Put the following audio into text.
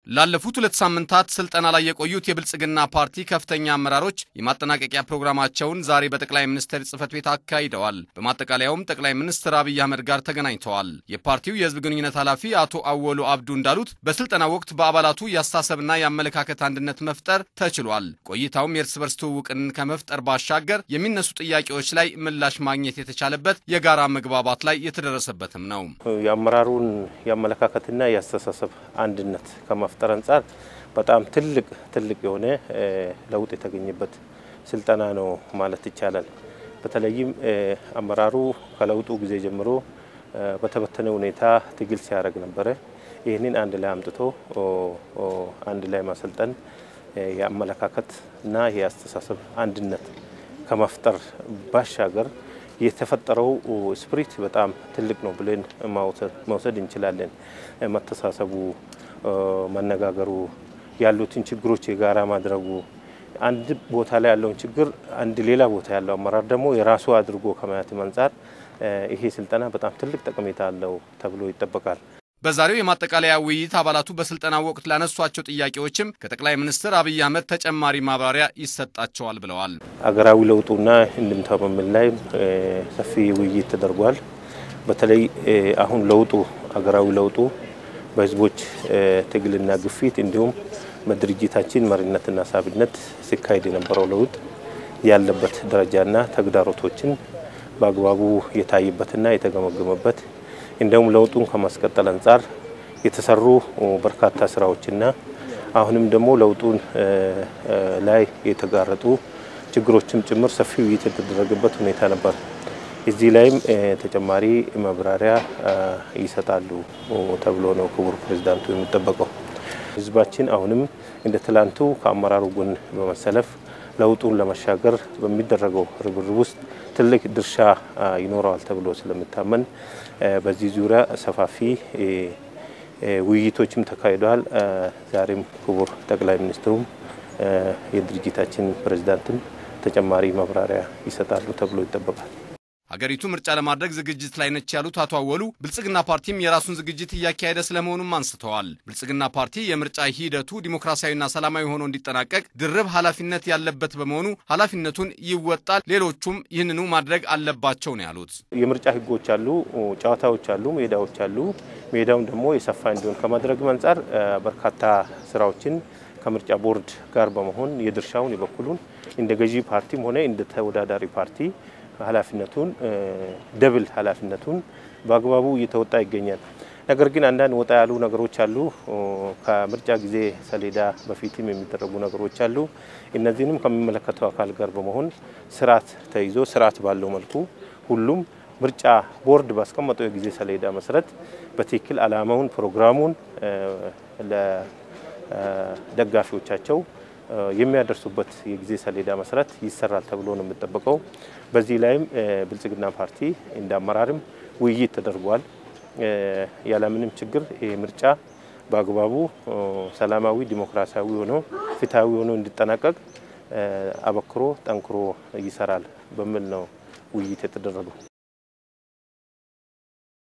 ላለፉት ሁለት ሳምንታት ስልጠና ላይ የቆዩት የብልጽግና ፓርቲ ከፍተኛ አመራሮች የማጠናቀቂያ ፕሮግራማቸውን ዛሬ በጠቅላይ ሚኒስትር ጽህፈት ቤት አካሂደዋል። በማጠቃለያውም ጠቅላይ ሚኒስትር አብይ አህመድ ጋር ተገናኝተዋል። የፓርቲው የህዝብ ግንኙነት ኃላፊ አቶ አወሉ አብዱ እንዳሉት በስልጠና ወቅት በአባላቱ የአስተሳሰብና የአመለካከት አንድነት መፍጠር ተችሏል። ቆይታውም የእርስ በርስ ትውውቅን ከመፍጠር ባሻገር የሚነሱ ጥያቄዎች ላይ ምላሽ ማግኘት የተቻለበት የጋራ መግባባት ላይ የተደረሰበትም ነው። የአመራሩን የአመለካከትና የአስተሳሰብ አንድነት ከመፍጠር አንጻር በጣም ትልቅ ትልቅ የሆነ ለውጥ የተገኘበት ስልጠና ነው ማለት ይቻላል። በተለይም አመራሩ ከለውጡ ጊዜ ጀምሮ በተበተነ ሁኔታ ትግል ሲያደርግ ነበረ። ይህንን አንድ ላይ አምጥቶ አንድ ላይ ማሰልጠን የአመለካከት እና የአስተሳሰብ አንድነት ከመፍጠር ባሻገር የተፈጠረው ስፕሪት በጣም ትልቅ ነው ብለን መውሰድ እንችላለን። መተሳሰቡ፣ መነጋገሩ፣ ያሉትን ችግሮች የጋራ ማድረጉ አንድ ቦታ ላይ ያለውን ችግር አንድ ሌላ ቦታ ያለው አመራር ደግሞ የራሱ አድርጎ ከማየትም አንጻር ይሄ ስልጠና በጣም ትልቅ ጠቀሜታ አለው ተብሎ ይጠበቃል። በዛሬው የማጠቃለያ ውይይት አባላቱ በስልጠና ወቅት ላነሷቸው ጥያቄዎችም ከጠቅላይ ሚኒስትር አብይ አህመድ ተጨማሪ ማብራሪያ ይሰጣቸዋል ብለዋል። አገራዊ ለውጡና እንድምታው በሚል ላይ ሰፊ ውይይት ተደርጓል። በተለይ አሁን ለውጡ አገራዊ ለውጡ በህዝቦች ትግልና ግፊት እንዲሁም በድርጅታችን መሪነትና ሳቢነት ሲካሄድ የነበረው ለውጥ ያለበት ደረጃና ተግዳሮቶችን በአግባቡ የታየበትና የተገመገመበት እንዲሁም ለውጡን ከማስቀጠል አንጻር የተሰሩ በርካታ ስራዎችና አሁንም ደግሞ ለውጡን ላይ የተጋረጡ ችግሮችም ጭምር ሰፊ ውይይት የተደረገበት ሁኔታ ነበር። እዚህ ላይም ተጨማሪ ማብራሪያ ይሰጣሉ ተብሎ ነው ክቡር ፕሬዚዳንቱ የሚጠበቀው። ህዝባችን አሁንም እንደ ትላንቱ ከአመራሩ ጎን በመሰለፍ ለውጡን ለመሻገር በሚደረገው ርብርብ ውስጥ ትልቅ ድርሻ ይኖረዋል ተብሎ ስለሚታመን በዚህ ዙሪያ ሰፋፊ ውይይቶችም ተካሂደዋል። ዛሬም ክቡር ጠቅላይ ሚኒስትሩም የድርጅታችን ፕሬዚዳንትም ተጨማሪ ማብራሪያ ይሰጣሉ ተብሎ ይጠበቃል። ሀገሪቱ ምርጫ ለማድረግ ዝግጅት ላይ ነች ያሉት አቶ አወሉ ብልጽግና ፓርቲም የራሱን ዝግጅት እያካሄደ ስለመሆኑም አንስተዋል። ብልጽግና ፓርቲ የምርጫ ሂደቱ ዲሞክራሲያዊና ሰላማዊ ሆኖ እንዲጠናቀቅ ድርብ ኃላፊነት ያለበት በመሆኑ ኃላፊነቱን ይወጣል፣ ሌሎቹም ይህንኑ ማድረግ አለባቸው ነው ያሉት። የምርጫ ህጎች አሉ፣ ጨዋታዎች አሉ፣ ሜዳዎች አሉ። ሜዳውን ደግሞ የሰፋ እንዲሆን ከማድረግ አንጻር በርካታ ስራዎችን ከምርጫ ቦርድ ጋር በመሆን የድርሻውን የበኩሉን እንደ ገዢ ፓርቲም ሆነ እንደ ተወዳዳሪ ፓርቲ ኃላፊነቱን ደብል ኃላፊነቱን በአግባቡ እየተወጣ ይገኛል። ነገር ግን አንዳንድ ወጣ ያሉ ነገሮች አሉ። ከምርጫ ጊዜ ሰሌዳ በፊትም የሚደረጉ ነገሮች አሉ። እነዚህንም ከሚመለከተው አካል ጋር በመሆን ስርዓት ተይዞ ስርዓት ባለው መልኩ ሁሉም ምርጫ ቦርድ ባስቀመጠው የጊዜ ሰሌዳ መሰረት በትክክል ዓላማውን፣ ፕሮግራሙን ለደጋፊዎቻቸው የሚያደርሱበት የጊዜ ሰሌዳ መሰረት ይሰራል ተብሎ ነው የሚጠበቀው። በዚህ ላይም ብልጽግና ፓርቲ እንደ አመራርም ውይይት ተደርጓል። ያለምንም ችግር ይህ ምርጫ በአግባቡ ሰላማዊ፣ ዲሞክራሲያዊ ሆኖ ፍትሐዊ ሆኖ እንዲጠናቀቅ አበክሮ ጠንክሮ ይሰራል በሚል ነው ውይይት የተደረገው።